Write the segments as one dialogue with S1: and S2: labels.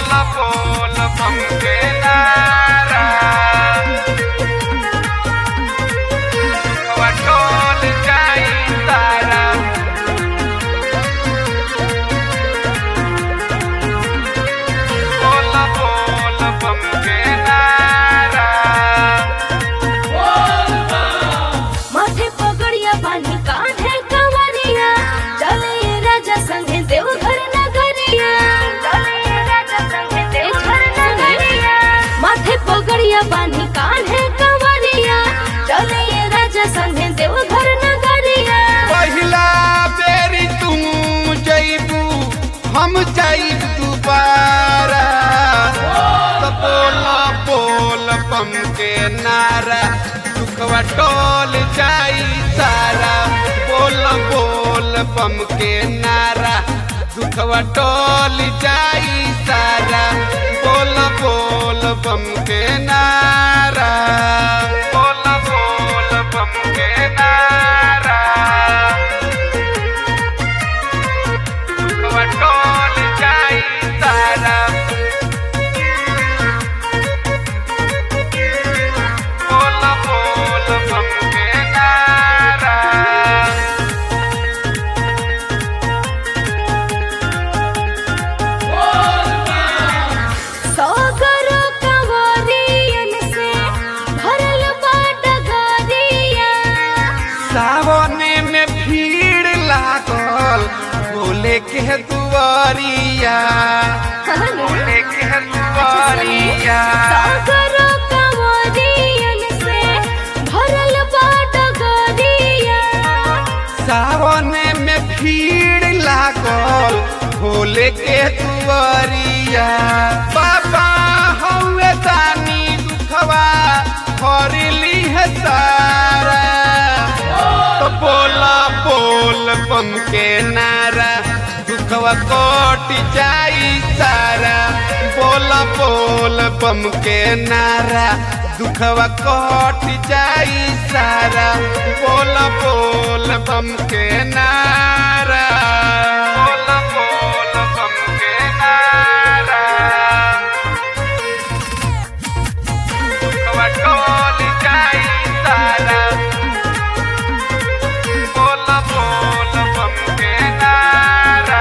S1: बोल बोल बम के नारा वटोल जाई तारा बोल बोल बम के नारा
S2: माथे पगड़िया बानी कांधे कंवरिया चले राजा संगे देवघर नगरिया चले राजा संगे देवघर नगरिया माथे पगड़िया बानी कांधे कंवरिया चले राजा संगे देवघर नगरिया
S1: पहिला बेरी तू जइबू हम जाइब दुबारा तो बोल बोल बम के नारा दुखवा टोल जाई सारा बोल बोल बम के नारा दुखवा टोल जाई सारा बोल बोल बम के नारा बोल बोल बम के नारा वटोल जाई तारा बोल बोल बम के नारा
S2: सौगरो कंवरियन से भरल बाट गरिया
S1: सावने में भीड़ लागल बोले के दुआरिया बोले के दुआरिया
S2: सागरो कंवरियन से भरल बाट गरिया
S1: सावने में भीड़ लागल भोले के दुआरिया बाबा हौवे दानी दुखवा हरली है सारा तो बोला बोल बम के नारा दुखवा कोट जाई सारा बोला बोल बम के नारा दुखवा कोट जाई सारा बोल बोल बम के नारा बोल बोल बम के नारा दुखवा टोल जाई सारा बोल बोल बम के नारा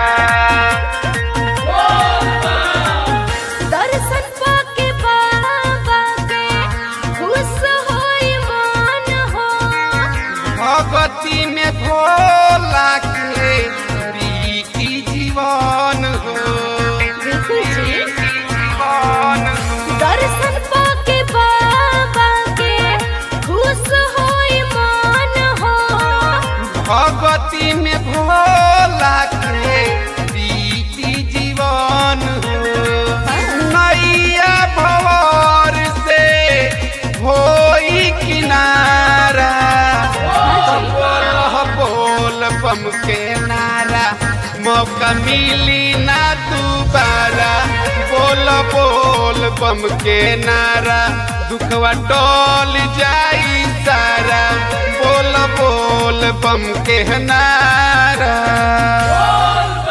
S2: दर्शन पाके बाबा के खुश होई मन हो
S1: भगवती में भोला के प्रीति जीवन हो
S2: बिल्कुल जी
S1: जीवन हो
S2: दर्शन पाके बाबा के खुश होई मन हो
S1: भगवती में भोला के प्रीति जीवन हो नैया भवर से होई किनारा तो बोल बोल बम के नारा मौका मिली ना दोबारा बोल बोल बम के नारा दुखवा टोल जाई सारा बोल बोल बम के नारा